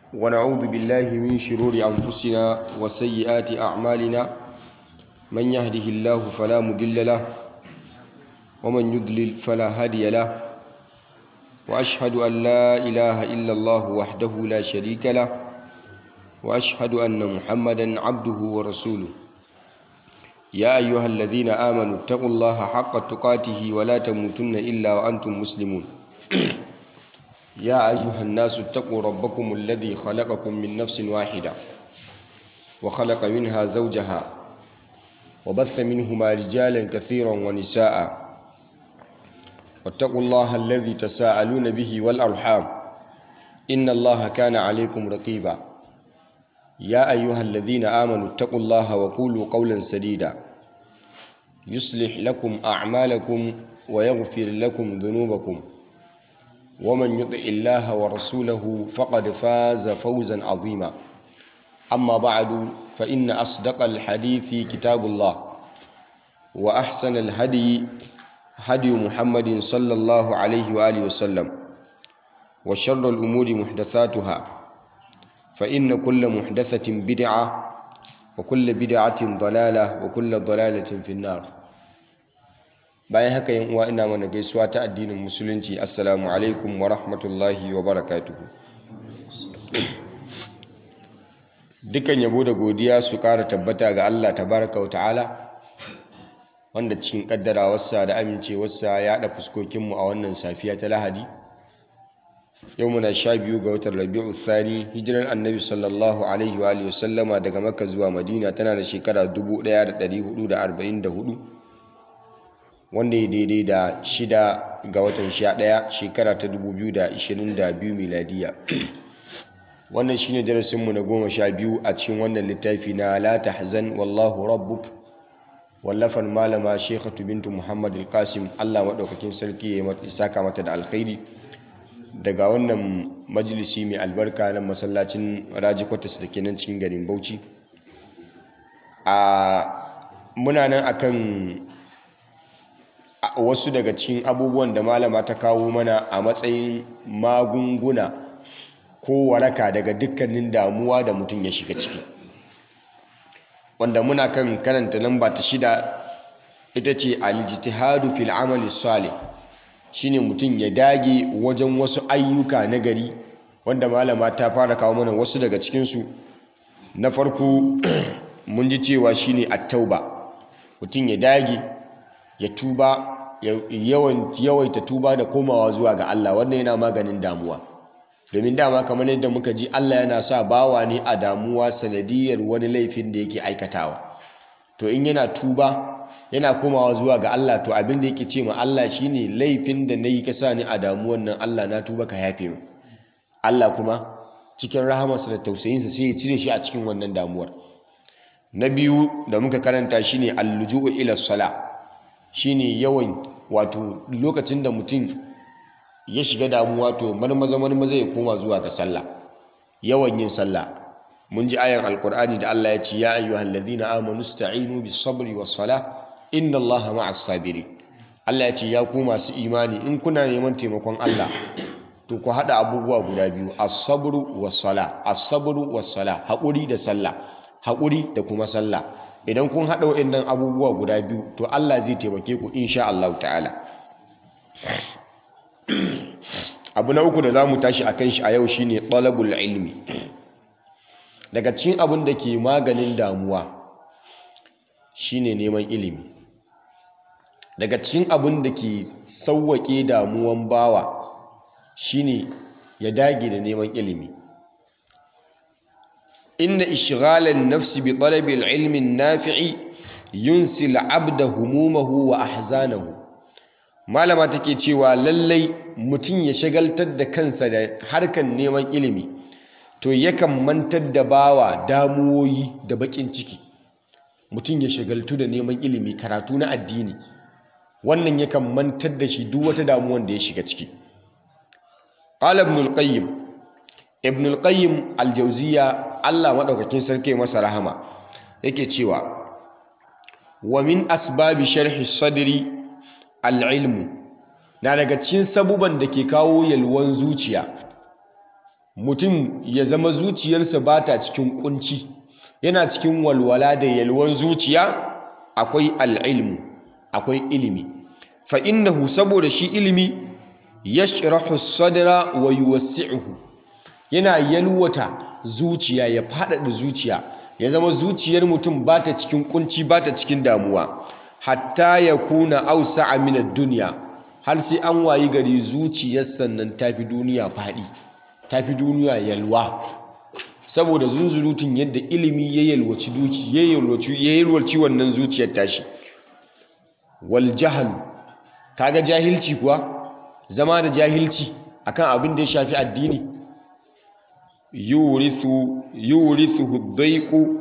ونعوذ بالله من شرور أنفسنا وسيئات أعمالنا من يهده الله فلا مضل له ومن يضلل فلا هادي له وأشهد أن لا إله إلا الله وحده لا شريك له وأشهد أن محمدا عبده ورسوله يا أيها الذين آمنوا اتقوا الله حق تقاته ولا تموتن إلا وأنتم مسلمون يا أيها الناس اتقوا ربكم الذي خلقكم من نفس واحدة وخلق منها زوجها وبث منهما رجالا كثيرا ونساء واتقوا الله الذي تساءلون به والأرحام إن الله كان عليكم رقيبا يا أيها الذين آمنوا اتقوا الله وقولوا قولا سديدا يصلح لكم أعمالكم ويغفر لكم ذنوبكم ومن يطع الله ورسوله فقد فاز فوزا عظيما أما بعد فإن أصدق الحديث كتاب الله وأحسن الهدي هدي محمد صلى الله عليه وآله وسلم وشر الأمور محدثاتها فإن كل محدثة بدعة وكل بدعة ضلالة وكل ضلالة في النار bayan haka yin uwa ina mana gaisuwa ta addinin musulunci assalamu alaikum wa rahmatullahi wa barakatuhu dukan yabo da godiya su ƙara tabbata ga Allah tabaraka wa ta'ala wanda cikin ƙaddarawarsa da amincewarsa ya haɗa fuskokinmu a wannan safiya ta lahadi yau muna sha biyu ga watan rabi'u thani hijirar annabi sallallahu alaihi wa sallama daga makka zuwa madina tana da shekara 1444 wanda ya daidai da shida ga watan sha ɗaya shekara ta 2022 miladiya wannan shine darasinmu na goma sha biyu a cikin wannan littafi na la tahzan wallahu rabbuk wallafan malama shekhatu bintu muhammad al-qasim allah maɗaukakin sarki ya saka mata da alkhairi daga wannan majalisi mai albarka na masallacin raji kwatas da ke nan cikin garin bauchi a muna nan akan wasu daga cikin abubuwan da malama ta kawo mana a matsayin magunguna ko waraka daga dukkanin damuwa da mutum ya shiga ciki wanda muna kan karanta lamba ta shida ita ce aljitihadu fil amali salih shine mutum ya dage wajen wasu ayyuka na gari wanda malama ta fara kawo mana wasu daga cikinsu na farko mun ji cewa shine at-tauba mutum ya dage ya tuba yawaita tuba da komawa zuwa ga Allah wannan yana maganin damuwa domin dama kamar yadda muka ji Allah yana sa bawa ne a damuwa sanadiyar wani laifin da yake aikatawa to in yana tuba yana komawa zuwa ga Allah to abin da yake ce ma Allah shine laifin da nayi ka sa ni a damuwan nan Allah na tuba ka yafe mu Allah kuma cikin rahamarsa da tausayinsa sai ya cire shi a cikin wannan damuwar na biyu da muka karanta shine alluju'u ila sala shine yawan wato lokacin da mutum ya shiga damuwa to marmaza marmaza ya koma zuwa ga sallah yawan yin sallah mun ji ayan alkur'ani da Allah ya ce ya ayyuhal ladina amanu sta'inu bis sabri was salah inna Allaha ma'as sabirin Allah ya ce ya ku masu imani in kuna neman taimakon Allah to ku hada abubuwa guda biyu as-sabru was salah as-sabru was salah haƙuri da sallah haƙuri da kuma sallah idan kun hada waɗannan abubuwa guda biyu to Allah zai taimake ku insha Allah ta'ala abu na uku da za mu tashi a kan shi a yau shine talabul ilmi daga cikin abin da ke maganin damuwa shine neman ilimi daga cikin abin da ke sauwaƙe damuwan bawa shine ya dage da neman ilimi inna ishghalan nafsi bi talabil ilmi nafi'i yunsil abda humumahu wa ahzanahu malama take cewa lallai mutum ya shagaltar da kansa da harkan neman ilimi to yakan mantar da bawa damuwoyi da bakin ciki mutum ya shagaltu da neman ilimi karatu na addini wannan yakan mantar da shi duk wata damuwan da ya shiga ciki qala ibn al-qayyim ibn al-qayyim al-jawziya Allah madaukakin sarki masa rahama yake cewa wa min asbabi sharhi sadri al-ilmu na daga cikin sabuban da ke kawo yalwan zuciya mutum ya zama zuciyarsa ba ta cikin kunci yana cikin walwala da yalwan zuciya akwai al'ilmu akwai ilimi fa innahu saboda shi ilimi yashrahu sadra wa yuwassi'uhu yana yalwata zuciya ya faɗaɗa zuciya ya zama zuciyar mutum ba ta cikin kunci ba ta cikin damuwa hatta ya kuna ausa min ad-dunya har sai an wayi gari zuciyar sannan tafi duniya faɗi tafi duniya yalwa saboda zunzurutun yadda ilimi ya yalwaci duki ya yalwaci ya yalwaci wannan zuciyar tashi wal jahl kaga jahilci kuwa zama da jahilci akan abin da ya shafi addini yurithu yurithu daiqu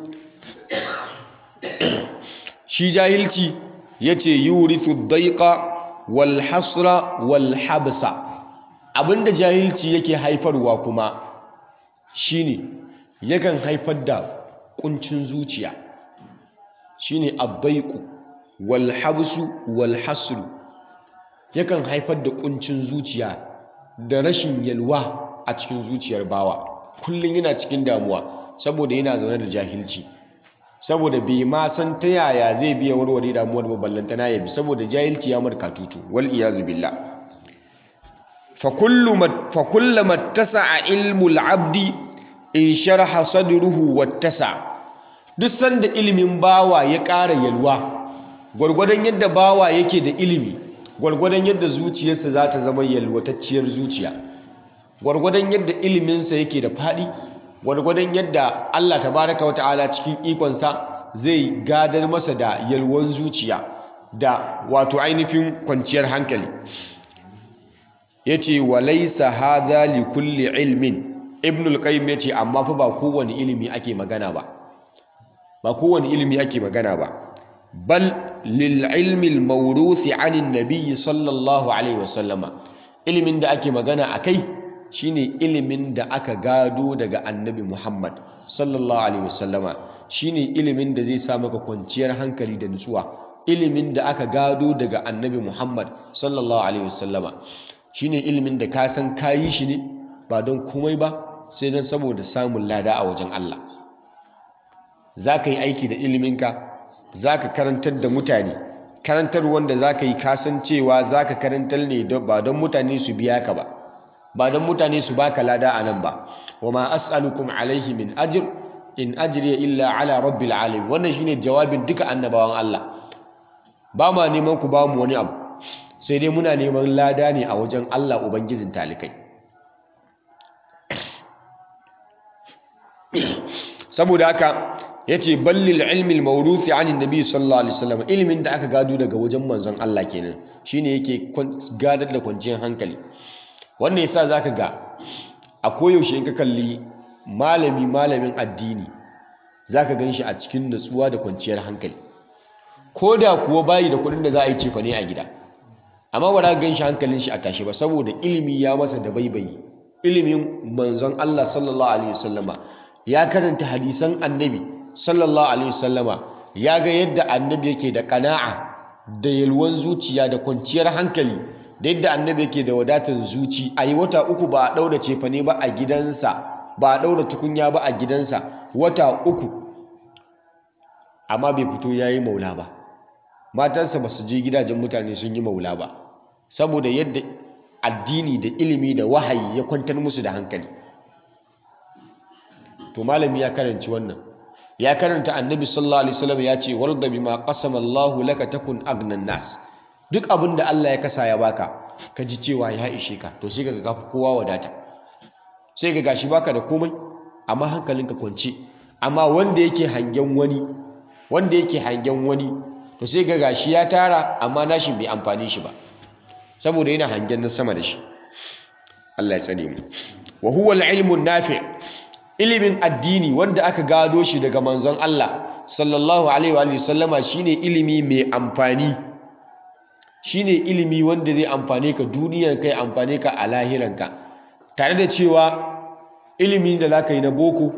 shi jahilci yace yurithu daiqa wal hasra wal habsa abinda jahilci yake haifarwa kuma shine yakan haifar da kuncin zuciya shine ad-daiqu wal habsu wal hasru yakan haifar da kuncin zuciya da rashin yalwa a cikin zuciyar bawa kullum yana cikin damuwa saboda yana zaune da jahilci saboda bai ma san ta yaya zai biya warware damuwar ba ballantana ya bi saboda jahilci ya marka tutu wal iyazu billah fa kullu fa kullama tasa'a ilmu al-abdi in sharaha sadruhu wattasa duk sanda ilimin bawa ya ƙara yalwa gwargwadon yadda bawa yake da ilimi gwargwadon yadda zuciyarsa za ta zama yalwatacciyar zuciya gwargwadon yadda iliminsa yake da faɗi gwargwadon yadda Allah tabaraka wa ta'ala cikin ikonsa zai gadar masa da yalwan zuciya da wato ainihin kwanciyar hankali yace walaysa hadha li kulli ilmin ibn al-qayyim yace amma fa ba kowane ilimi ake magana ba ba kowane ilimi ake magana ba bal lil ilmi al-mawruthi 'ani an-nabiy sallallahu alaihi wasallama ilimin da ake magana akai shine ilimin da aka gado daga annabi Muhammad sallallahu alaihi wasallama shine ilimin da zai sa maka kwanciyar hankali da nutsuwa ilimin da aka gado daga annabi Muhammad sallallahu alaihi wasallama shine ilimin da ka san kayi shi ne ba don komai ba sai don saboda samun lada a wajen Allah za ka yi aiki da iliminka za ka karantar da mutane karantar wanda za ka yi kasancewa za ka karantar ne ba don mutane su biya ka ba ba don mutane su baka lada a nan ba wa ma as'alukum alaihi min ajr in ajriya illa ala rabbil alamin wannan shine jawabin duka annabawan Allah ba ma neman ku ba mu wani abu sai dai muna neman lada ne a wajen Allah ubangijin talikai saboda haka yace ballil ilmi al-mawruthi an annabi sallallahu alaihi wasallam ilimin da aka gado daga wajen manzon Allah kenan shine yake gadar da kwanciyar hankali wannan yasa zaka ga a koyaushe in ka kalli malami malamin addini zaka ganshi a cikin nutsuwa da kwanciyar hankali ko da kuwa bayi da kuɗin da za a yi cefa ne a gida amma ba za ka ganshi hankalin shi a tashi ba saboda ilimi ya masa da baibayi ilimin manzon Allah sallallahu alaihi wasallama ya karanta hadisan annabi sallallahu alaihi wasallama ya ga yadda annabi yake da kana'a da yalwan zuciya da kwanciyar hankali da yadda annabi yake da wadatar zuci a yi wata uku ba a ɗaura cefane ba a gidansa ba a ɗaura tukunya ba a gidansa wata uku amma bai fito ya yi maula ba matansa ba su je gidajen mutane sun yi maula ba saboda yadda addini da ilimi da wahayi ya kwantar musu da hankali to malami ya karanci wannan ya karanta annabi sallallahu alaihi wasallam ya ce warda bima qasama Allahu laka takun agnan nas duk abin da Allah ya kasa ya baka ka ji cewa ya ishe ka to sai kaga kafi kowa wadata sai ga gashi baka da komai amma hankalinka kwance amma wanda yake hangen wani wanda yake hangen wani to sai ga gashi ya tara amma nashi bai amfani shi ba saboda yana hangen na sama da shi Allah ya tsare mu wa huwa al-ilmu nafi ilimin addini wanda aka gado shi daga manzon Allah sallallahu alaihi wa sallama shine ilimi mai amfani shine ilimi wanda zai amfane ka duniyar kai amfane ka a lahiranka tare da cewa ilimi da zaka yi na boko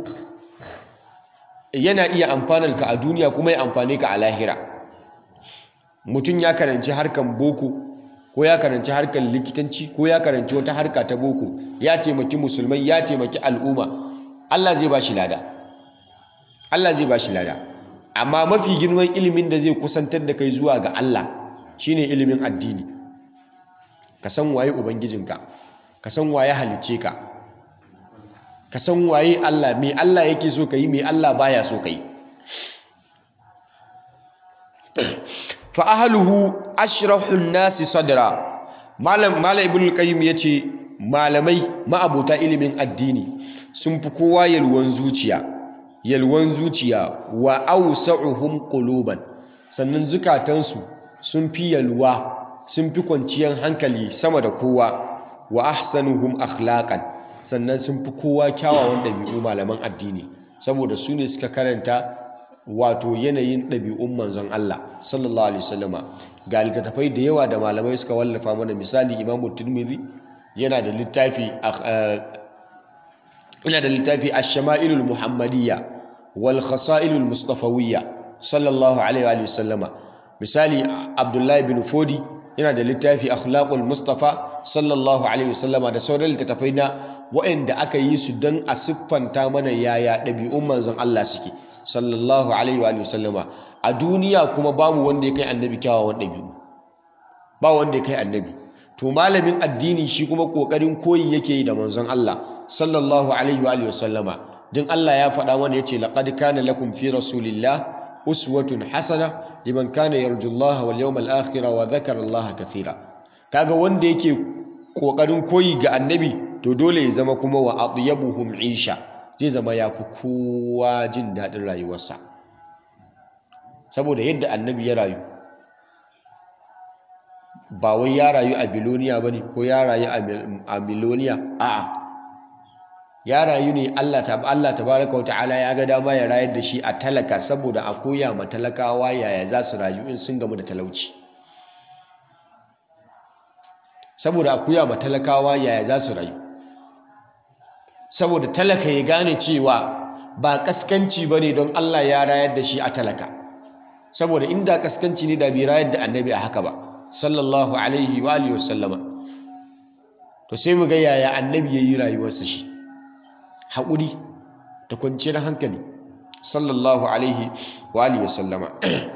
yana iya amfanar ka a duniya kuma ya amfane ka a lahira mutum ya karanci harkan boko ko ko ya karanci harkar likitanci ko ya karanci wata harka ta boko ya taimaki musulmai ya taimaki al'umma Allah zai ba shi lada Allah zai ba shi lada amma mafi girman ilimin da zai kusantar da kai zuwa ga Allah shine ilimin addini ka san waye ubangijinka ka san waye halicce ka ka san waye Allah me Allah yake so ka yi me Allah baya so ka yi fa ahluhu ashrahun nasi sadra malam malam ibnu qayyim yace malamai ma'abota ilimin addini sun fi kowa yalwan zuciya yalwan zuciya wa awsa'uhum quluban sannan zukatansu sun fi yalwa sun fi kwanciyar hankali sama da kowa wa ahsanuhum akhlaqan sannan sun fi kowa kyawawan ɗabi'u malaman addini saboda su ne suka karanta wato yanayin ɗabi'un manzon Allah sallallahu alaihi wasallama ga littattafai da yawa da malamai suka wallafa mana misali imamu tirmidhi yana da littafi yana da littafi ash-shama'ilul muhammadiyya wal khasa'ilul mustafawiyya sallallahu alaihi wasallama misali abdullahi bin fodi yana da littafi akhlaqul mustafa sallallahu alaihi wasallama da sauran littattafai na waɗanda aka yi su don a siffanta mana yaya ɗabi'un manzon Allah suke sallallahu alaihi wa sallama a duniya kuma babu wanda ya kai annabi kyawawan ɗabi'u ba wanda ya kai annabi to malamin addini shi kuma ƙoƙarin koyi yake yi da manzon Allah sallallahu alaihi wa sallama don Allah ya faɗa mana yace laqad kana lakum fi rasulillah uswatun hasana liman kana yarjullaha wal yawmal akhir wa dhakara Allah kathira kaga wanda yake ƙoƙarin koyi ga annabi to dole ya zama kuma wa atyabuhum isha zai zama ya fi kowa jin daɗin rayuwarsa saboda yadda annabi ya rayu ba wai ya rayu a biloniya ba ne ko ya rayu a miloniya a'a ya rayu ne Allah ta Allah tabaraka wa ta'ala ya ga dama ya rayar da shi a talaka saboda a koya ma talakawa yaya za su rayu in sun gamu da talauci saboda a koya ma talakawa yaya za su rayu saboda talaka ya gane cewa ba kaskanci ba ne don Allah ya rayar da shi a talaka saboda inda kaskanci ne da bai rayar da annabi a haka ba sallallahu alaihi wa alihi wasallama to sai mu ga yaya annabi ya yi rayuwarsa shi haƙuri da kwanciyar hankali sallallahu alaihi wa alihi wasallama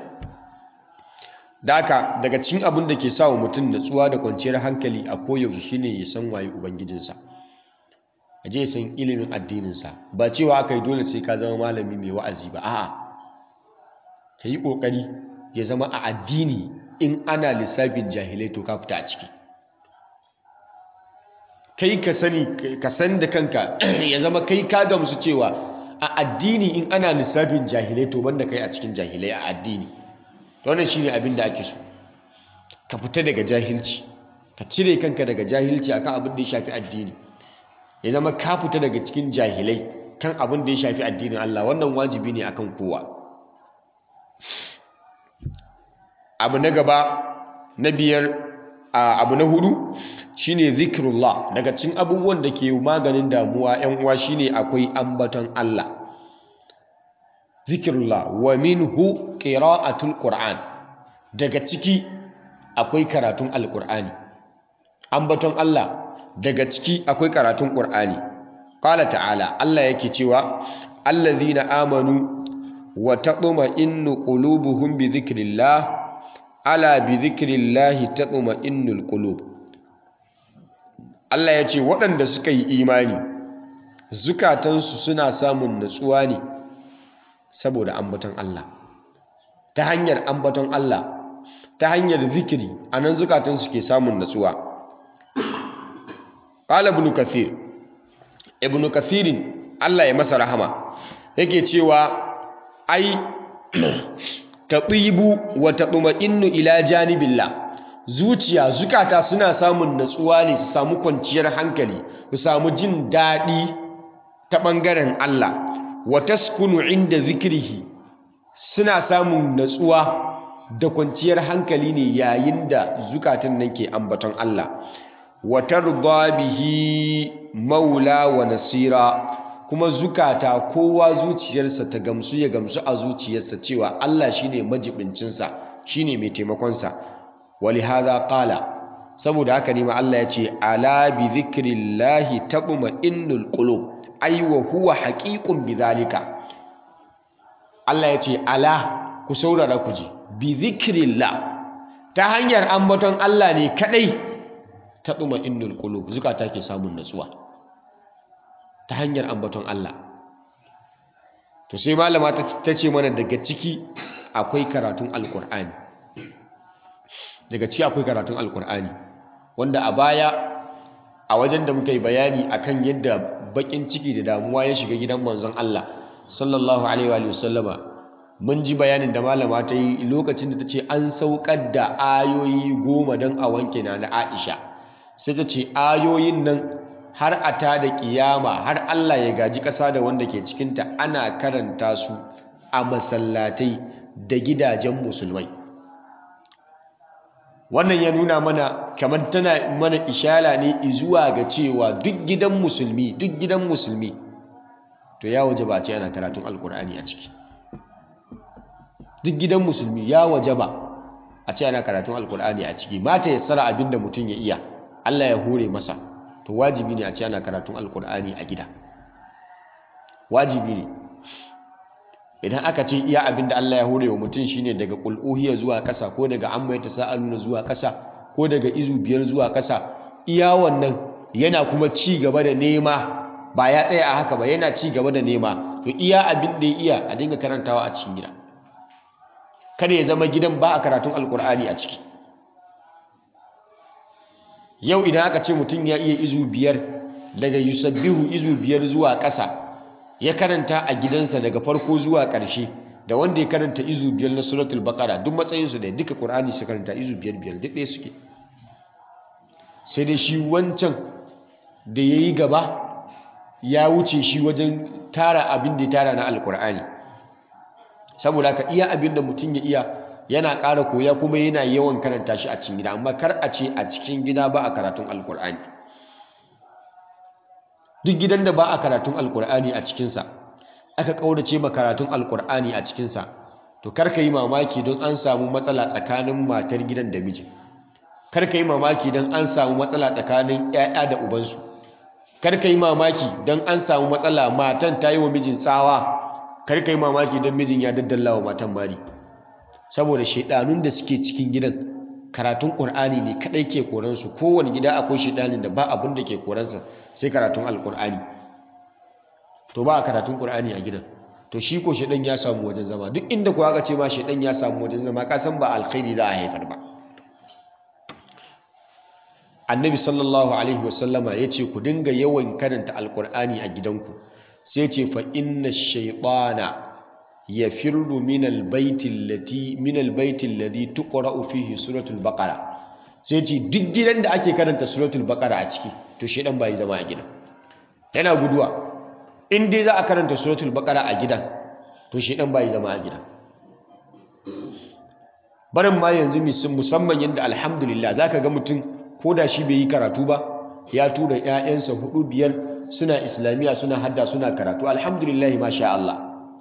daka daga cikin abin da ke sa wa mutum natsuwa da kwanciyar hankali a koyaushe shine ya san waye ubangijinsa a je san ilimin addininsa ba cewa aka yi dole sai ka zama malami mai wa'azi ba a'a ka yi ƙoƙari ya zama a addini in ana lissafin jahilai to ka fita a ciki kai ka sani ka san da kanka ya zama kai ka gamsu cewa a addini in ana lissafin jahilai to banda kai a cikin jahilai a addini wannan shine abin da ake so ka fita daga jahilci ka cire kanka daga jahilci akan abin da ya shafi addini ya zama ka fita daga cikin jahilai kan abin da ya shafi addinin Allah wannan wajibi ne akan kowa abu na gaba na biyar abu na hudu shine zikrullah daga cikin abubuwan da ke maganin damuwa yan uwa shine akwai ambaton Allah zikrullah wa minhu qira'atul qur'an daga ciki akwai karatun alqur'ani ambaton Allah daga ciki akwai karatun qur'ani qala ta'ala Allah yake cewa allazina amanu wa taqma'innu qulubuhum bi dhikrillah ala bi dhikrillahi taqma'innul qulub Allah ya ce waɗanda suka yi imani zukatansu suna samun natsuwa ne saboda ambaton Allah ta hanyar ambaton Allah ta hanyar zikiri anan zukatansu ke samun natsuwa qala ibn kathir ibn kathirin Allah ya masa rahama yake cewa ai taɗibu wa taɗuma'innu ila janibillah zuciya zukata suna samun natsuwa ne su samu kwanciyar hankali su samu jin daɗi ta ɓangaren Allah wa taskunu inda zikirihi suna samun natsuwa da kwanciyar hankali ne yayin da zukatan nan ke ambaton Allah wa tarda bihi maula wa nasira kuma zukata kowa zuciyarsa ta gamsu ya gamsu a zuciyarsa cewa Allah shine majibincinsa shine mai taimakonsa walihaza qala saboda haka ne ma Allah ya ce ala bi dhikrillahi tatma'innul qulub ay wa huwa haqiqun bidhalika Allah ya ce ala ku saurara ku ji bi dhikrillah ta hanyar ambaton Allah ne kadai tatma'innul qulub zukata ke samun natsuwa ta hanyar ambaton Allah to sai malama ta ce mana daga ciki akwai karatun alkur'ani daga ciki akwai karatun alkur'ani wanda a baya a wajen da muka yi bayani akan yadda bakin ciki da damuwa ya shiga gidan manzon Allah sallallahu alaihi wa sallama mun ji bayanin da malama ta yi lokacin da ta ce an saukar da ayoyi goma don a wanke na na Aisha sai ta ce ayoyin nan har a ta da kiyama har Allah ya gaji ƙasa da wanda ke cikinta ana karanta su a masallatai da gidajen musulmai wannan ya nuna mana kamar tana mana ishara ne zuwa ga cewa duk gidan musulmi duk gidan musulmi to ya waje ba ce ana karatun alkur'ani a ciki duk gidan musulmi ya waje ba a ce ana karatun alkur'ani a ciki mata ya tsara abin da mutum ya iya Allah ya hore masa to wajibi ne a ce ana karatun alkur'ani a gida wajibi ne idan aka ce iya abin da Allah ya hore wa mutum shine daga qul'uhiya zuwa ƙasa ko daga amma ta sa'aluna zuwa ƙasa ko daga izu biyar zuwa ƙasa iya wannan yana kuma ci gaba da nema ba ya tsaya a haka ba yana ci gaba da nema to iya abin da ya iya a dinga karantawa a cikin gida kada ya zama gidan ba a karatun alkur'ani a ciki yau idan aka ce mutum ya iya izu biyar daga yusabbihu izu biyar zuwa ƙasa ya karanta a gidansa daga farko zuwa ƙarshe da wanda ya karanta izu biyar na suratul baqara duk matsayinsu da duka qur'ani su karanta izu biyar biyar duk ɗaya suke sai dai shi wancan da ya yi gaba ya wuce shi wajen tara abin da ya tara na alkur'ani saboda ka iya abin da mutum ya iya yana ƙara koya kuma yana yawan karanta shi a cikin gida amma kar a ce a cikin gida ba a karatun alkur'ani duk gidan da ba a karatun alkur'ani a cikinsa aka ƙaurace ma karatun alkur'ani a cikinsa to kar ka yi mamaki don an samu matsala tsakanin matar gidan da mijin kar ka yi mamaki don an samu matsala tsakanin 'ya'ya da ubansu kar ka yi mamaki don an samu matsala matan ta yi wa mijin tsawa kar ka yi mamaki don mijin ya daddalla wa matan mari saboda shaidanun da suke cikin gidan karatun ƙur'ani ne kaɗai ke koransu kowane gida akwai shaidanin da ba abin da ke koransa sai karatun alƙur'ani to ba a karatun ƙur'ani a gidan to shi ko shaidan ya samu wajen zama duk inda kuwa aka ce ma shaidan ya samu wajen zama ka san ba alkhairi za a haifar ba annabi sallallahu alaihi wasallama ya ce ku dinga yawan karanta alkur'ani a gidanku sai ce fa inna shaitana ya firru min albaitin lati min albaitin ladi tuqra'u fihi suratul baqara sai ce duk gidan da ake karanta suratul baqara a ciki to shaidan bai zama a gidan yana guduwa in dai za a karanta suratul baqara a gidan to shaidan bai zama a gidan barin ma yanzu musamman yadda alhamdulillah zaka ga mutum ko da shi bai yi karatu ba ya tura 'ya'yansa hudu biyar suna islamiyya suna hadda suna karatu alhamdulillah masha Allah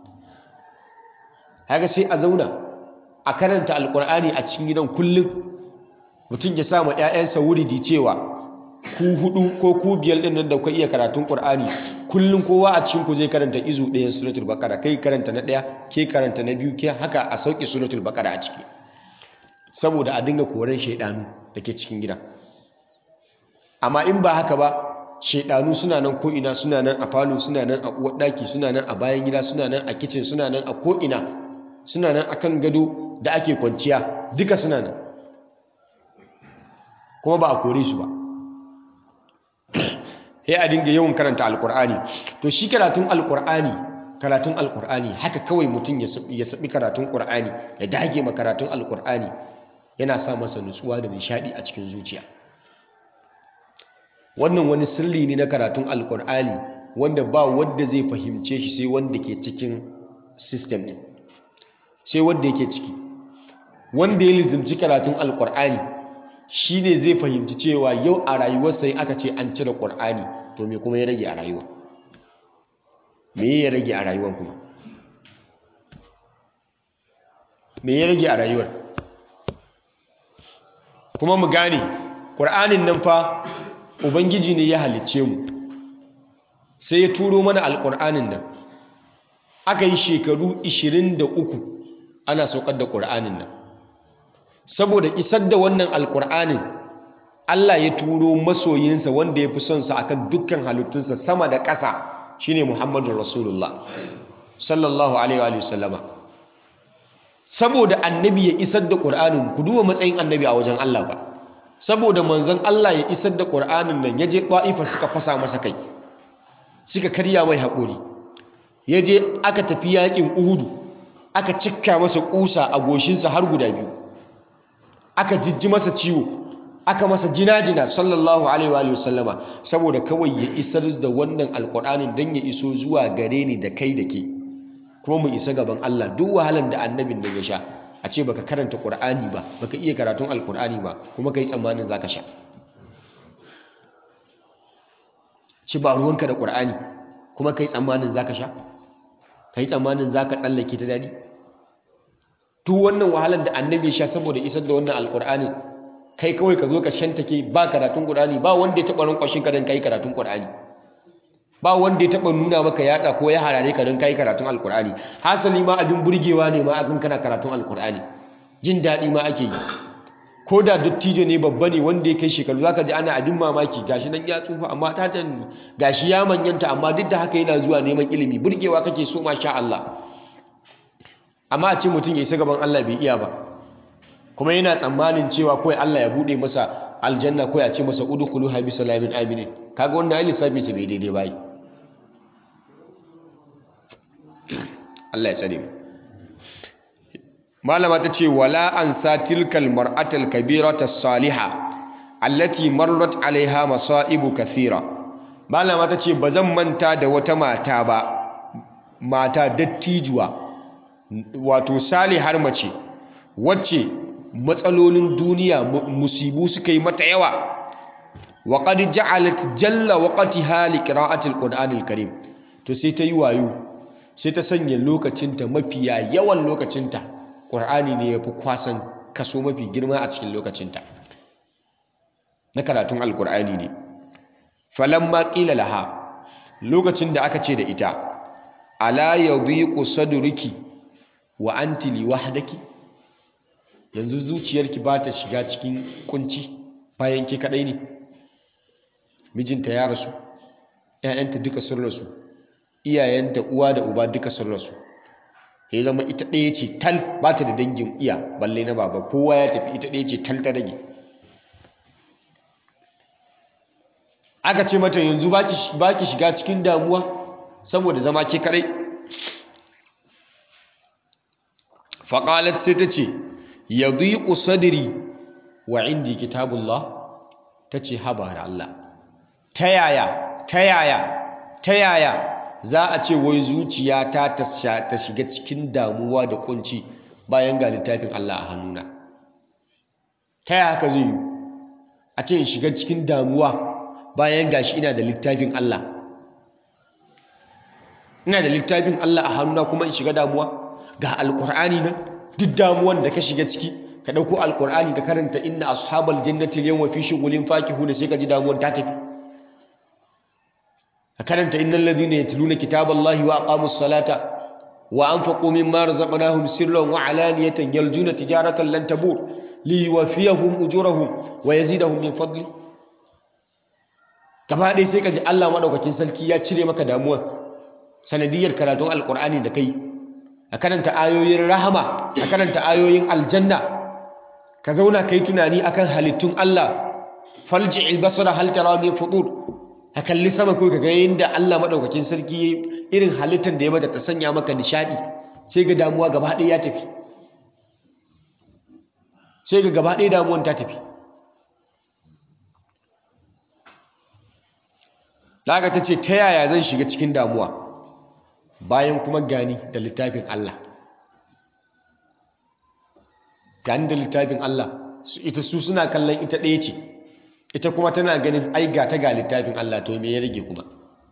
haka sai a zauna a karanta alkur'ani a cikin gidan kullum mutum ya sama 'ya'yansa wuridi cewa ku hudu ko ku biyar din nan da kuka iya karatun qur'ani kullum kowa a cikin ku zai karanta izu ɗayan suratul baqara kai karanta na ɗaya ke karanta na biyu ke haka a sauke suratul baqara a ciki saboda a dinga koran shaidanu da ke cikin gidan amma in ba haka ba shaidanu suna nan ko'ina suna nan a falo suna nan a uwar ɗaki suna nan a bayan gida suna nan a kicin suna nan a ko'ina suna nan a kan gado da ake kwanciya duka suna nan kuma ba a kore su ba sai a dinga yawan karanta alkur'ani to shi karatun alkur'ani karatun alkur'ani haka kawai mutum ya saɓi karatun ƙur'ani ya dage ma karatun alkur'ani yana sa masa nutsuwa da nishaɗi a cikin zuciya wannan wani sirri ne na karatun alkur'ani wanda ba wanda zai fahimce shi sai wanda ke cikin system din sai wanda yake ciki wanda ya lizimci karatun alkur'ani shi ne zai fahimci cewa yau a rayuwarsa in aka ce an cire ƙur'ani to me kuma ya rage a rayuwa me ya rage a rayuwar kuma me ya rage a rayuwar kuma mu gane ƙur'anin nan fa ubangiji ne ya halicce mu sai ya turo mana alƙur'anin nan aka yi shekaru 23 ana saukar da ƙur'anin nan saboda isar da wannan alƙur'anin Allah ya turo masoyinsa wanda ya fi son sa akan dukkan halittunsa sama da ƙasa shine Muhammadu Rasulullah sallallahu alaihi wa sallama saboda annabi ya isar da ƙur'anin ku duba matsayin annabi a wajen Allah ba saboda manzon Allah ya isar da ƙur'anin nan ya je ɗa'ifa suka fasa masa kai suka karya mai haƙuri ya je aka tafi yaƙin uhudu aka cikka masa ƙusa a goshinsa har guda biyu aka jijji masa ciwo aka masa jina-jina sallallahu alaihi wa sallama saboda kawai ya isar da wannan alƙur'anin don ya iso zuwa gare ni da kai da ke kuma mu isa gaban Allah duk wahalan da annabin nan ya sha a ce baka karanta Qur'ani ba baka iya karatun Alƙur'ani ba kuma kai tsammanin zaka sha ci ba ruwanka da Qur'ani kuma kai tsammanin zaka sha kai tsammanin zaka tsallake ta dadi duk wannan wahalan da annabi ya sha saboda isar da wannan Alƙur'ani kai kawai ka zo ka shantake ba karatun Qur'ani ba wanda ya taɓa rankwashin ka don kai karatun Qur'ani ba wanda ya taba nuna maka yatsa ko ya harare ka don kai karatun alkur'ani hasali ma abin burgewa ne ma akan kana karatun alkur'ani jin daɗi ma ake yi ko da dattijo ne babba ne wanda ya kai shekaru zaka ji ana abin mamaki gashi nan ya tsufa amma ta gashi ya manyanta amma duk da haka yana zuwa neman ilimi burgewa kake so masha Allah amma a ce mutum ya isa gaban Allah bai iya ba kuma yana tsammanin cewa kawai Allah ya bude masa aljanna ko ya ce masa udkhulu ha bi salamin aminin kaga wannan ai lissafi sa bai daidai bai Allah ya tsare mu malama ta ce wala an satilkal mar'atal kabirata salihah allati marrat alaiha masaibu kathira malama ta ce bazan manta da wata mata ba mata dattijuwa wato salihar mace wacce matsalolin duniya musibu suka yi mata yawa wa qad ja'alat jalla waqtiha li qira'ati al-qur'an al-karim to sai ta yi wayo sai ta sanya lokacinta mafiya yawan lokacinta qur'ani ne yafi kwasan kaso mafi girma a cikin lokacinta na karatun al-qur'ani ne falamma qila laha lokacin da aka ce da ita ala yadhiqu sadruki wa anti liwahdaki yanzu zuciyarki ba ta shiga cikin kunci bayan ki kadai ne mijinta ya rasu ƴaƴanta duka sun rasu iyayenta uwa da uba duka sun rasu ya zama ita ɗaya ce tal ba ta da dangin iya balle na baba kowa ya tafi ita ɗaya ce tal ta rage aka ce mata yanzu ba ki shiga cikin damuwa saboda zama ke kadai faƙalat sai ta ce yadhiqu sadri wa indi kitabullah tace haba da Allah ta yaya ta yaya ta yaya za a ce wai zuciyata ta shiga cikin damuwa da kunci bayan ga littafin Allah a hannuna ta yaya haka zai yi a ce in shiga cikin damuwa bayan gashi ina da littafin Allah ina da littafin Allah a hannuna kuma in shiga damuwa ga alkur'ani nan duk damuwan da ka shiga ciki ka ɗauko alkur'ani ka karanta inna ashabal jannati yawma fi shughulin fakihuna sai ka ji damuwan ta tafi ka karanta innal ladhina yatluna kitaballahi wa aqamus salata wa anfaqu mimma razaqnahum sirran wa alaniyatan yarjuna tijaratan lan tabur liwafiyahum ujurahum wa yazidahum min fadli gaba ɗaya sai ka ji Allah madaukakin sarki ya cire maka damuwa sanadiyar karatun alkur'ani da kai a karanta ayoyin rahama a karanta ayoyin aljanna ka zauna kai tunani akan halittun Allah falji albasara hal tara min fudur ka kalli sama ko kaga yadda Allah madaukakin sarki irin halittar da ya mata ta sanya maka nishadi sai ga damuwa gaba ɗaya ya tafi sai ga gaba ɗaya damuwan ta tafi Laga ta ce ta yaya zan shiga cikin damuwa bayan kuma gani da littafin Allah gani da littafin Allah ita su suna kallon ita ɗaya ce ita kuma tana ganin ai ga ta ga littafin Allah to me ya rage kuma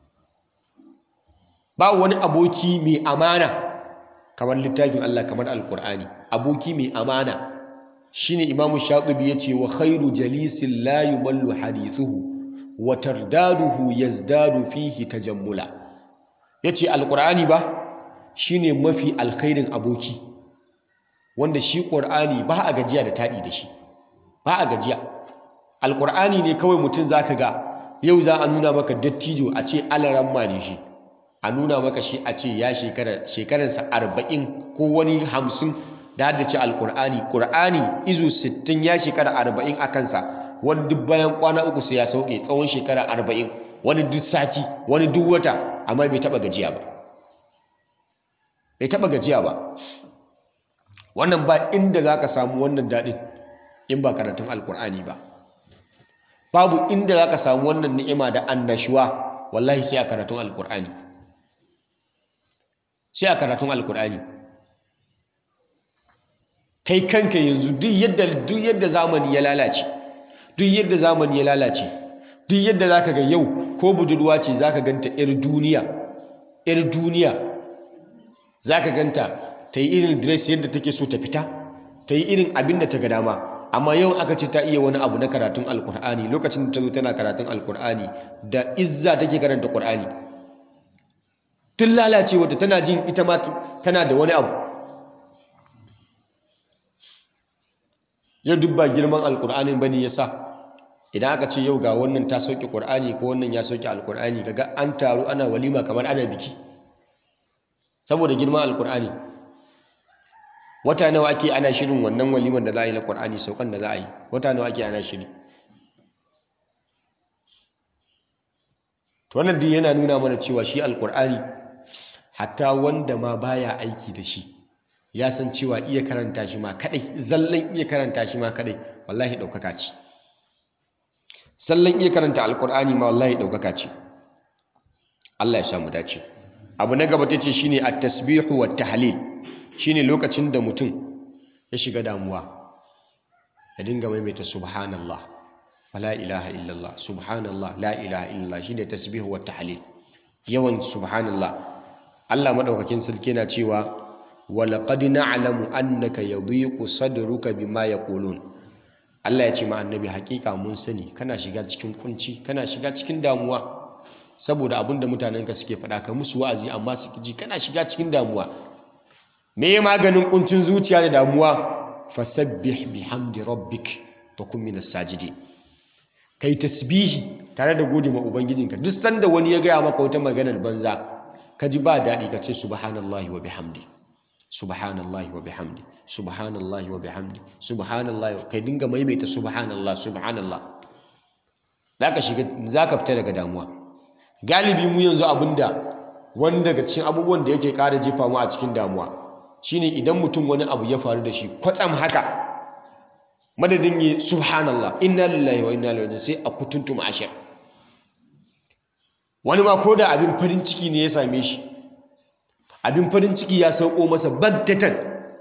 ba wani aboki mai amana kamar littafin Allah kamar alkur'ani aboki mai amana shine imamu shatibi yace wa khairu jalisin la yumallu hadithuhu wa tardaduhu yazdadu fihi tajammula yace alqur'ani ba shine mafi alkhairin aboki wanda shi qur'ani ba a gajiya da tadi da shi ba a gajiya alqur'ani ne kawai mutum zaka ga yau za a nuna maka dattijo a ce alaramma ne shi a nuna maka shi a ce ya shekara shekaransa arba'in ko wani hamsin da haddace alkur'ani ƙur'ani izu sittin ya shekara arba'in a kansa wani duk bayan kwana uku sai ya sauke tsawon shekara arba'in wani duk sati wani duk wata amma bai taɓa gajiya ba bai taɓa gajiya ba wannan ba inda za ka samu wannan daɗin in ba karatun alkur'ani ba babu inda za ka samu wannan ni'ima da annashuwa wallahi sai a karatun alkur'ani sai a karatun alkur'ani kai kanka yanzu duk yadda duk yadda zamani ya lalace duk yadda zamani ya lalace duk yadda zaka ga yau ko budurwa ce zaka ganta yar duniya yar duniya zaka ganta ta yi irin dress yadda take so ta fita ta yi irin abin da ta ga dama amma yau aka ce ta iya wani abu na karatun alkur'ani lokacin da ta zo tana karatun alkur'ani da izza take karanta qur'ani tun lalacewa tana jin ita ma tana da wani abu yau duk ba girman alkur'anin bane ya sa idan aka ce yau ga wannan ta sauke ƙur'ani ko wannan ya sauke alkur'ani kaga an taru ana walima kamar ana biki saboda girman alkur'ani wata nawa ake ana shirin wannan walimar da za a yi na ƙur'ani saukan da za a yi wata nawa ake ana shiri to wannan duk yana nuna mana cewa shi alkur'ani hatta wanda ma baya aiki da shi ya san cewa iya karanta shi ma kadai zallan iya karanta shi ma kadai wallahi daukaka ce sallan iya karanta alkur'ani ma wallahi daukaka ce Allah ya sha mu dace abu na gaba tace shine at-tasbihu wat tahlil shine lokacin da mutum ya shiga damuwa ya dinga maimaita subhanallah wala ilaha illallah subhanallah la ilaha illallah shine tasbihu wat tahlil yawan subhanallah Allah madaukakin sarki yana cewa ولقد نعلم أنك يضيق صدرك بما يقولون Allah ya ce ma annabi hakika mun sani kana shiga cikin kunci kana shiga cikin damuwa saboda abinda mutanenka suke faɗa ka musu wa'azi amma su ji kana shiga cikin damuwa me ya maganin kuncin zuciya da damuwa fasabbih bihamdi rabbik wa kun minas sajidin kai tasbihi tare da gode ma ubangijinka duk sanda wani ya gaya maka wata maganar banza ka ji ba daɗi ka ce subhanallahi wa bihamdi subhanallahi wa bihamdi subhanallahi wa bihamdi subhanallahi kai dinga maimaita subhanallah subhanallah zaka shiga zaka fita daga damuwa galibi mu yanzu abinda wani daga cikin abubuwan da yake ƙara jefa mu a cikin damuwa shine idan mutum wani abu ya faru da shi kwatsam haka madadin yi subhanallah inna lillahi wa inna ilaihi sai a kutuntuma ashir wani ma ko da abin farin ciki ne ya same shi abin farin ciki ya sauko masa bagtatan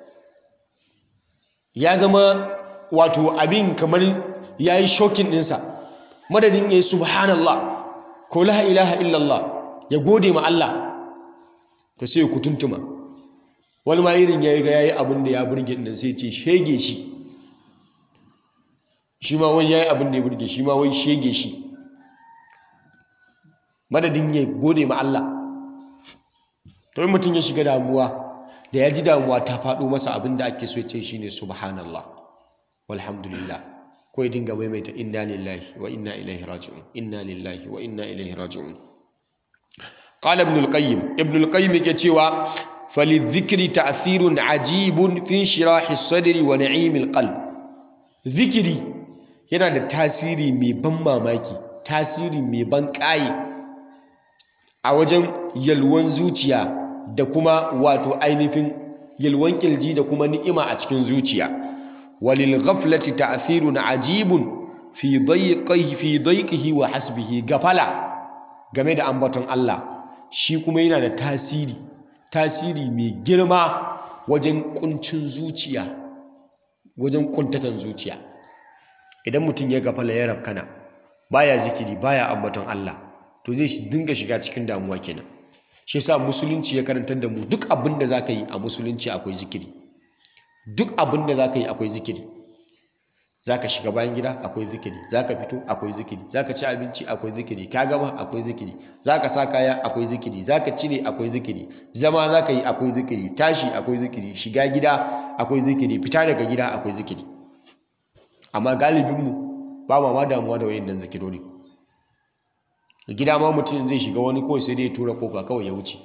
ya zama wato abin kamar ya yi shokin ɗinsa madadin ya yi subhanallah ko la ilaha illallah ya gode ma Allah ta sai ku tuntuma wani ma irin ya yi ga ya yi abin da ya burge ɗin sai ce shege shi shi ma wani ya yi abin da ya burge shi ma wai shege shi madadin ya gode ma Allah to in mutum ya shiga damuwa da ya ji damuwa ta faɗo masa abin da ake so ya ce shine subhanallah walhamdulillah ko ya dinga maimaita inna lillahi wa inna ilaihi raji'un inna lillahi wa inna ilaihi raji'un qala ibn al-qayyim ibn al-qayyim yake cewa falidhikri ta'thirun ajibun fi shirahi sadri wa na'imil qalb zikiri yana da tasiri mai ban mamaki tasiri mai ban ƙaye a wajen yalwan zuciya da kuma wato ainihin yalwan kirji da kuma ni'ima a cikin zuciya walil ghaflati ta'thirun ajibun fi dayqihi fi dayqihi wa hasbihi gafala game da ambaton Allah shi kuma yana da tasiri tasiri mai girma wajen kuncin zuciya wajen kuntatan zuciya idan mutum ya gafala ya rafkana baya zikiri baya ambaton Allah to zai dinga shiga cikin damuwa kenan shi yasa musulunci ya karantar da mu duk abin da zaka yi a musulunci akwai zikiri duk abin da zaka yi akwai zikiri zaka shiga bayan gida akwai zikiri zaka fito akwai zikiri zaka ci abinci akwai zikiri ka gama akwai zikiri zaka sa kaya akwai zikiri zaka cire akwai zikiri zama zaka yi akwai zikiri tashi akwai zikiri shiga gida akwai zikiri fita daga gida akwai zikiri amma galibinmu ba ma ma damuwa da wayannan zikirori gida ma mutum zai shiga wani kawai sai dai ya tura kofa kawai ya wuce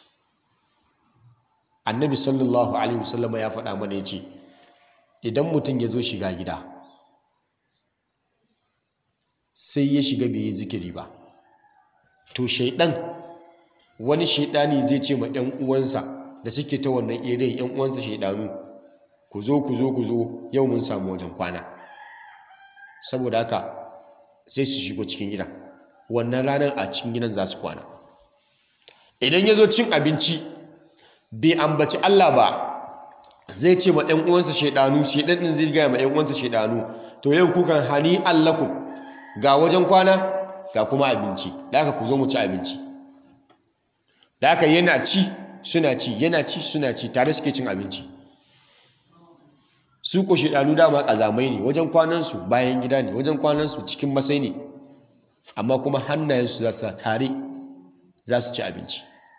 annabi sallallahu alaihi wasallama ya faɗa mana ya ce idan mutum ya zo shiga gida sai ya shiga bai yi zikiri ba to shaidan wani shaidani zai ce ma 'yan uwansa da suke ta wannan irin 'yan uwansa shaidanu ku zo ku zo ku zo yau mun samu wajen kwana saboda haka sai su shigo cikin gida wannan ranar a cikin gidan za su kwana idan ya zo cin abinci bai ambaci Allah ba zai ce ma 'yan uwansa shaidanu shaidan din zai gaya ma 'yan uwansa shaidanu to yau kukan hani allakum ga wajen kwana ga kuma abinci da haka ku zo mu ci abinci da haka yana ci suna ci yana ci suna ci tare suke cin abinci su ko shaidanu dama kazamai ne wajen kwanansu bayan gida ne wajen kwanansu cikin masai ne amma kuma hannayensu za su tare za su ci abinci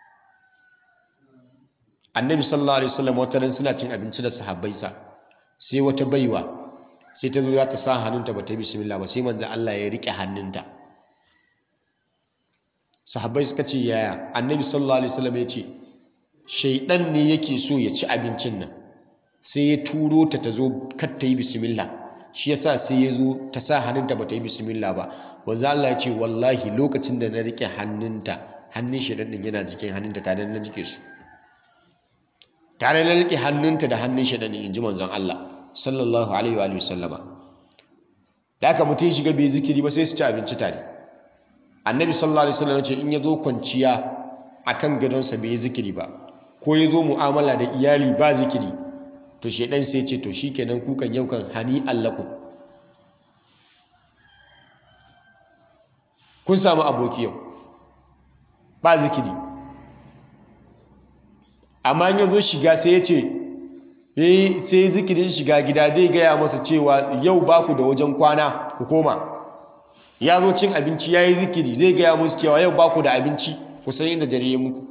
annabi sallallahu alaihi wasallam wata ran suna cin abinci da sahabbaisa sai wata baiwa sai ta zo za ta sa hannunta ba ta yi bismillah ba sai manzo Allah ya rike hannunta sahabbai suka ce yaya annabi sallallahu alaihi wasallam ya ce shaidan ne yake so ya ci abincin nan sai ya turo ta ta zo kar ta yi bismillah shi yasa sai ya zo ta sa hannunta ba ta yi bismillah ba wanzu Allah ya ce wallahi lokacin da na rike hannunta hannun shaidan din yana jikin hannunta tare na rike su tare na rike hannunta da hannun shaidan din inji manzon Allah sallallahu alaihi wa sallama da aka mutum shiga bai zikiri ba sai su ci abinci tare annabi sallallahu alaihi wasallam ya ce in ya zo kwanciya akan gadonsa bai yi zikiri ba ko ya zo mu'amala da iyali ba zikiri to shaidan sai ce to shikenan kukan yau kan hani allakum kun samu aboki yau ba zikiri amma in ya zo shiga sai ya ce sai zikirin shiga gida zai gaya masa cewa yau ba ku da wajen kwana ku koma ya zo cin abinci ya yi zikiri zai gaya musu cewa yau ba ku da abinci ku san inda dare ya muku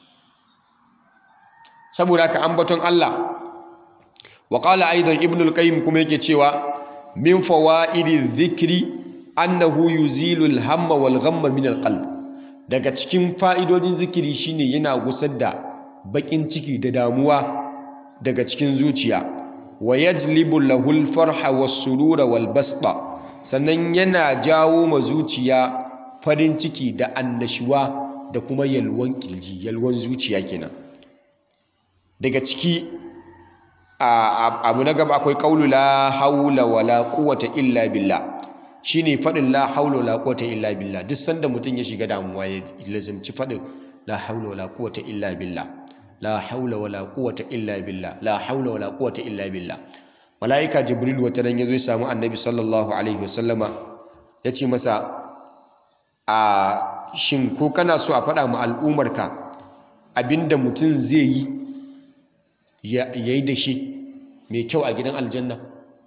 saboda haka ambaton Allah wa qala aidan ibn al-qayyim kuma yake cewa min fawaidi dhikri annahu yuzilu al-hamma wal ghamma min al-qalb daga cikin fa'idodin zikiri shine yana gusar da bakin ciki da damuwa daga cikin zuciya wa yajlibu lahu al-farha was-surura wal-basta sannan yana jawo ma zuciya farin ciki da annashuwa da kuma yalwan kirji yalwan zuciya kenan daga ciki abu na gaba akwai kaulu la haula wala quwwata illa billah shine fadin la haula wala quwwata illa billah duk sanda mutum ya shiga damuwa ya lazimci fadin la haula wala quwwata illa billah la haula wala quwwata illa billah la haula wala quwwata illa billah malaika jibril wata ran yazo ya samu annabi sallallahu alaihi wasallama yace masa a shin ko kana so a faɗa ma al'umarka abinda mutum zai yi ya yi da shi mai kyau a gidan aljanna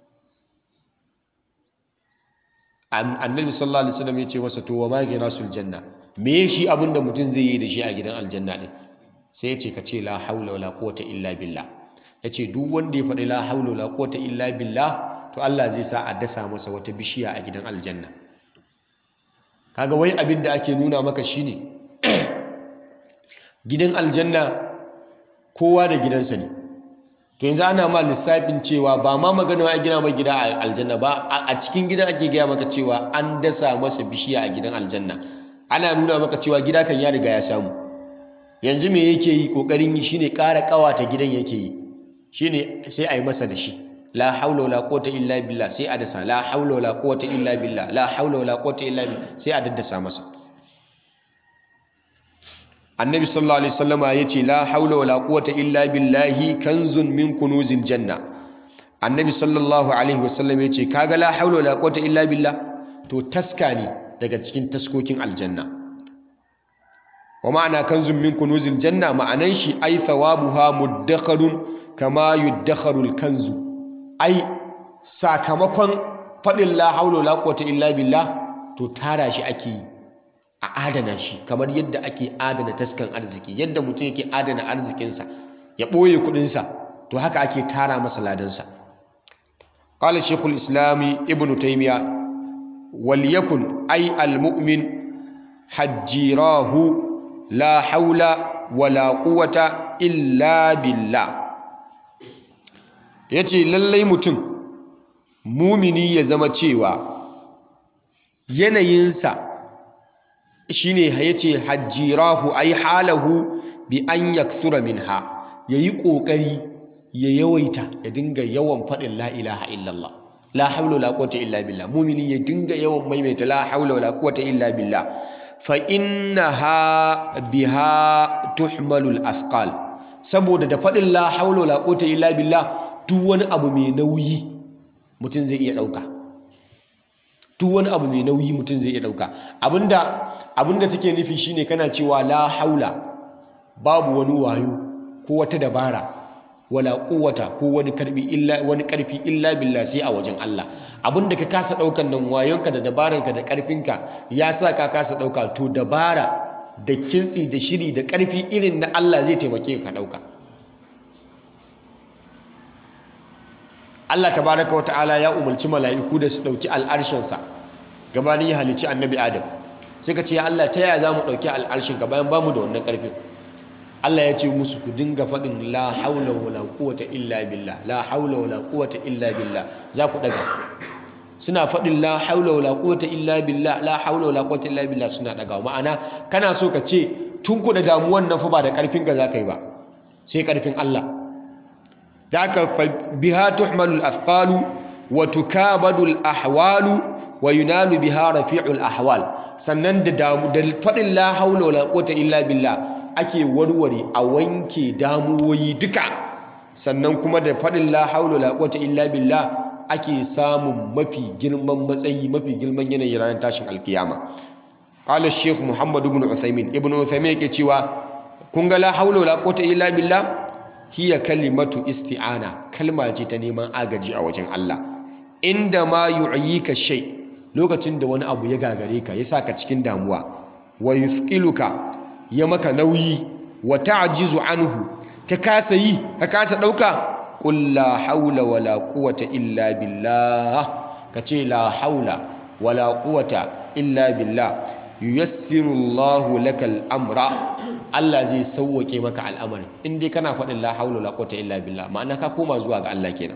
annabi sallallahu alaihi wasallam ya ce masa to wa ma ginasul janna me shi abinda mutum zai yi da shi a gidan aljanna din sai ya ce ka ce la haula wala quwwata illa billah ya ce duk wanda ya faɗi la haula wala quwwata illa billah to Allah zai sa a dasa masa wata bishiya a gidan aljanna kaga wai abin da ake nuna maka shine gidan aljanna kowa da gidansa ne to yanzu ana ma lissafin cewa ba ma magana a gina mai gida a aljanna ba a cikin gidan ake gaya maka cewa an dasa masa bishiya a gidan aljanna ana nuna maka cewa gida kan ya riga ya samu yanzu me yake yi kokarin yi shine ƙara ƙawata gidan yake yi shine sai a yi masa da shi la haula wala quwwata illa billah sai a dasa la haula wala quwwata illa billah la haula wala quwwata illa billah sai a daddasa masa annabi sallallahu alaihi wasallama yace la haula wala quwwata illa billahi kanzun min kunuzil janna annabi sallallahu alaihi wasallam yace kaga la haula wala quwwata illa billah to taska ne daga cikin taskokin aljanna wa ma'ana kanzun min kunuzil janna ma'anan shi ai thawabuha muddakharun kama yuddakharul kanzu ai sakamakon faɗin la haula la quwwata illa billah to tara shi ake yi a adana shi kamar yadda ake adana taskan arziki yadda mutum yake adana arzikinsa ya ɓoye kuɗinsa to haka ake tara masa ladansa قال شيخ الإسلام ابن تيمية وليكن أي المؤمن حجيراه لا حول ولا قوة إلا بالله yace lallai mutum mumini ya zama cewa yanayinsa shine yace hajjirahu ay halahu bi an yakthura minha yayi kokari ya yawaita ya dinga yawan faɗin la ilaha illallah la haula wala quwwata illa billah mumini ya dinga yawan maimaita la haula wala quwwata illa billah fa innaha biha tuhmalu al-athqal saboda da faɗin la haula wala quwwata illa billah duk wani abu mai nauyi mutum zai iya ɗauka duk wani abu mai nauyi mutum zai iya ɗauka abinda abinda take nufi shine kana cewa la haula babu wani wayo ko wata dabara wala quwwata ko wani karbi illa wani karfi illa billah sai a wajen Allah abinda ka kasa daukan nan wayonka da dabaranka da karfinka ya sa ka kasa dauka to dabara da kintsi da shiri da karfi irin na Allah zai taimake ka dauka Allah tabaraka wa ta'ala ya umarci mala'iku da su dauki al'arshinsa gabanin ya halici annabi Adam sai ka ce ya Allah ta yaya za mu dauki al'arshin ka bayan bamu da wannan karfin Allah ya ce musu ku dinga faɗin la haula wala quwwata illa billah la haula wala quwwata illa billah za ku daga suna faɗin la haula wala quwwata illa billah la haula wala quwwata illa billah suna daga ma'ana kana so ka ce tun ku da damuwan nan fa ba da karfin ka zaka yi ba sai karfin Allah daka fa biha tuhmalu al-athqalu wa tukabadu al-ahwalu wa yunalu biha rafi'ul ahwal sannan da damu da faɗin la haula wala quwwata illa billah ake warware a wanke damuwoyi duka sannan kuma da faɗin la haula la quwwata illa billah ake samun mafi girman matsayi mafi girman yanayi ranar tashin alkiyama qala shaykh muhammad ibn uthaymin ibn uthaymin yake cewa kun ga la haula la quwwata illa billah hiya kalimatu isti'ana kalma ce ta neman agaji a wajen Allah inda ma yu'yika shay lokacin da wani abu ya gagare ka ya saka cikin damuwa wa yuthqiluka ya maka nauyi wa ta'jizu anhu ka kasa yi ka kasa dauka qul la haula wala quwwata illa billah kace la haula wala quwwata illa billah yuyassiru Allahu lakal amra Allah zai sauwake maka al'amari in dai kana faɗin la haula wala quwwata illa billah ma'ana ka koma zuwa ga Allah kenan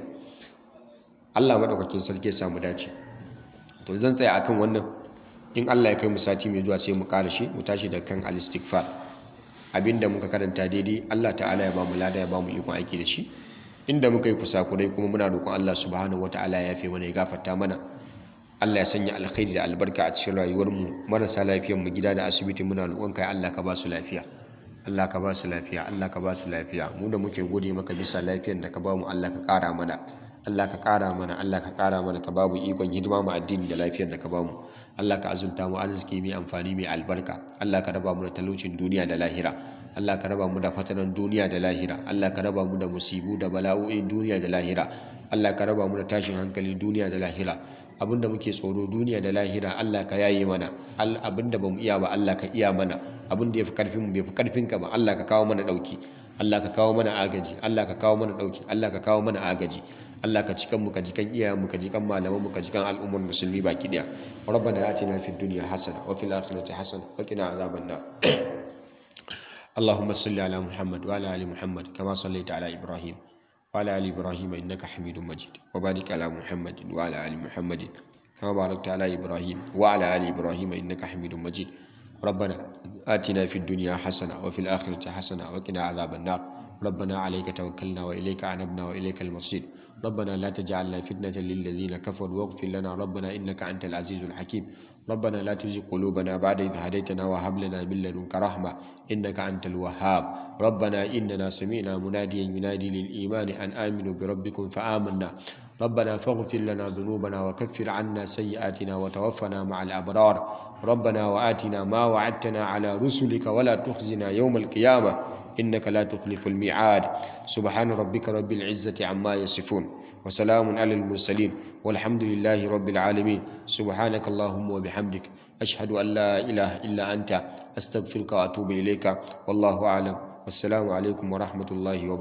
Allah madaukakin sarki ya samu dace to zan tsaya akan wannan in Allah ya kai mu sati mai zuwa sai mu ƙara shi mu tashi da kan al-istighfar abinda muka karanta daidai Allah ta'ala ya bamu lada ya bamu ikon aiki da shi inda muka yi kusakurai kuma muna roƙon Allah subhanahu wata'ala ya yafe mana ya gafarta mana Allah ya sanya alkhairi da albarka a cikin rayuwar mu marasa lafiyar mu gida da asibiti muna roƙon kai Allah ka ba su lafiya Allah ka ba su lafiya Allah ka ba su lafiya mu da muke gode maka bisa lafiyar da ka ba mu Allah ka ƙara mana Allah ka ƙara mana Allah ka ƙara mana ka babu ikon hidima mu addini da lafiyar da ka ba mu Allah ka azulta mu arziki mai amfani mai albarka Allah ka raba mu da talaucin duniya da lahira Allah ka raba mu da fatanan duniya da lahira Allah ka raba mu da musibu da bala'o'in duniya da lahira Allah ka raba mu da tashin hankali duniya da lahira abinda muke tsoro duniya da lahira Allah ka yaye mana abinda bamu iya ba Allah ka iya mana abinda yafi karfin mu bai fi karfin ka ba Allah ka kawo mana dauki Allah ka kawo mana agaji Allah ka kawo mana dauki Allah ka kawo mana agaji Allah ka cikan mu ka jikan iyayen mu ka jikan malaman mu ka jikan al'ummar musulmi baki daya rabbana atina fid dunya hasana wa fil akhirati hasana wa qina azaban nar اللهم صل على محمد وعلى ال محمد كما صليت على ابراهيم وعلى ال ابراهيم انك حميد مجيد وبارك على محمد وعلى ال محمد كما باركت على ابراهيم وعلى ال ابراهيم انك حميد مجيد ربنا آتنا في الدنيا حسنه وفي الاخره حسنه وقنا عذاب النار ربنا عليك توكلنا واليك عنبنا واليك المصير ربنا لا تجعلنا فتنة للذين كفروا واغفر لنا ربنا إنك أنت العزيز الحكيم ربنا لا تزغ قلوبنا بعد إذ هديتنا وهب لنا من لدنك رحمة إنك أنت الوهاب ربنا إننا سمعنا مناديا ينادي للإيمان أن آمنوا بربكم فآمنا ربنا فاغفر لنا ذنوبنا وكفر عنا سيئاتنا وتوفنا مع الأبرار ربنا وآتنا ما وعدتنا على رسلك ولا تخزنا يوم القيامة إنك لا تخلف الميعاد سبحان ربك رب العزة عما يصفون وسلام على المرسلين والحمد لله رب العالمين سبحانك اللهم وبحمدك أشهد أن لا إله إلا أنت أستغفرك وأتوب إليك والله أعلم والسلام عليكم ورحمة الله وبركاته